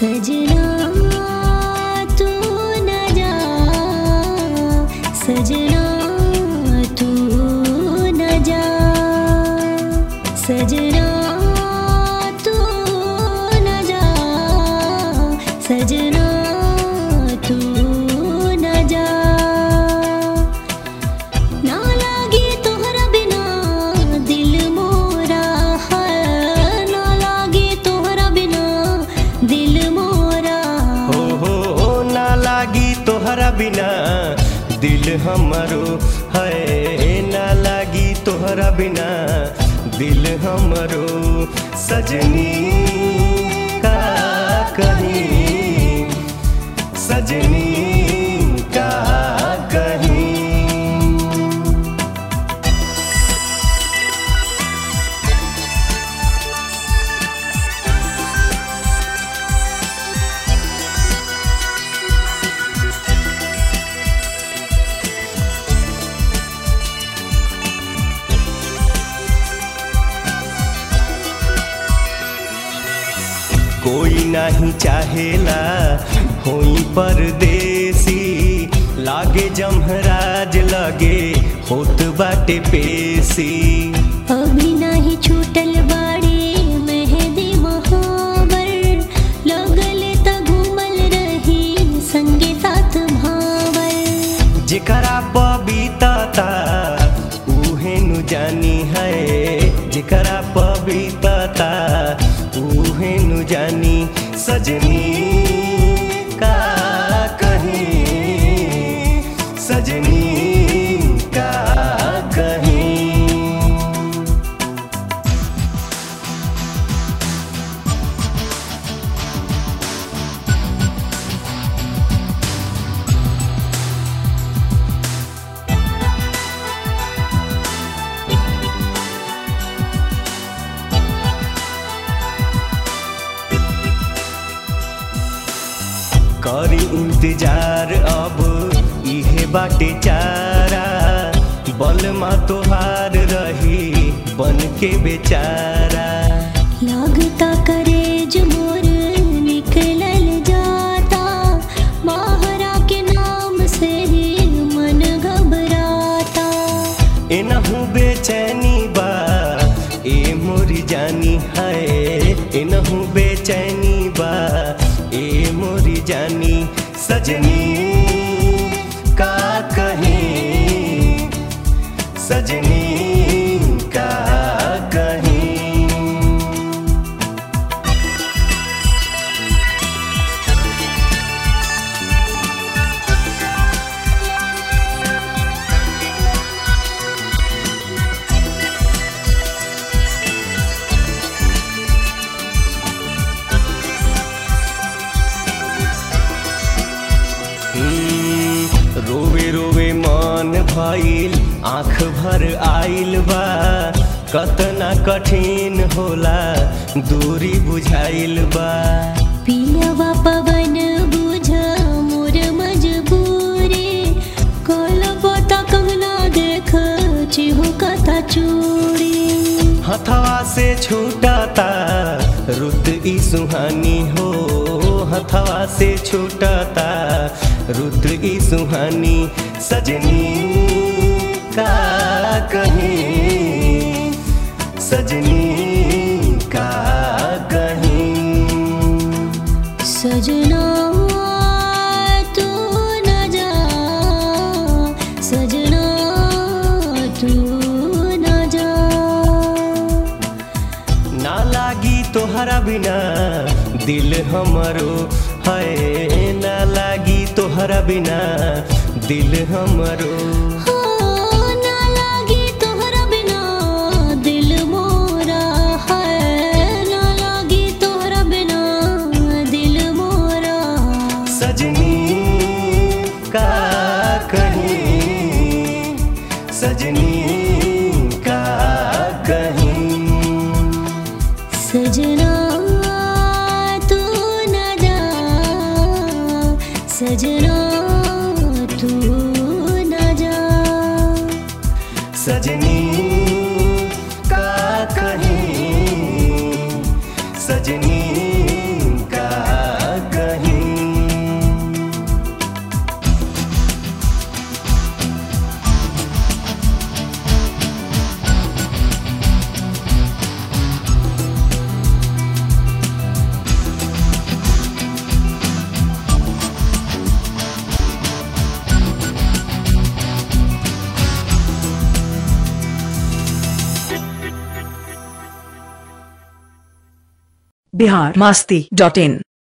सजना तू न जा सजना तू न जा सजना तू न जा सजना तू न जा ना लागे तोहरा बिना दिल मोरा है ना लागे तोहरा बिना दिल मोरा हो हो हो ना लागी तोहरा बिना दिल हमरो है ना लागी तोहरा बिना दिल हमरो सजनी का कहीं सजनी का कहीं कोई नहीं चाहेला होई परदेसी लागे जमहराज लगे होत बाटे पेशी अभी नाही छूटल बाड़े मेहंदी महावर लगल त घूमल रही संगे साथ भावर जेकरा पबीतता उहे नु जानी है जेकरा पबीतता उहे नु जानी सजनी का कहीं सजनी का कहीं करी इंतजार अब इहे बाटे चारा बलमा तोहार रही बन के बेचारा लागता करेज मोर निकलल जाता माहरा के नाम से ही मन घबराता एनहू बेचैनी बा ए मोरी जानी है एनहू बेचैनी बा ए मोरी जानी सजनी का कहीं सजनी का कहीं हम्म, रोवे रोवे मन भइल आँख भर आइल बा कतना कठिन होला दूरी बुझाइल बा पियवा पवन बुझ मोर मजबूरी कल पता कंगना देख चिहु कथा चूड़ी हथवा से छूटता रुत ई सुहानी हो हथवा से छूटता रुद्र ई सुहानी सजनी का कहीं सजनी का कहीं सजना तू न जा सजना तू न जा ना लागी तोहरा बिना दिल हमरो है ना लागी तोहरा बिना दिल हमरो हो ना लागी तोहरा बिना दिल मोरा है ना लागी तोहरा बिना दिल मोरा सजनी का कहीं सजनी का कहीं सजना तू न जा सजना तू न जा सजनी का कहीं सजनी का बिहार मस्ती डॉट इन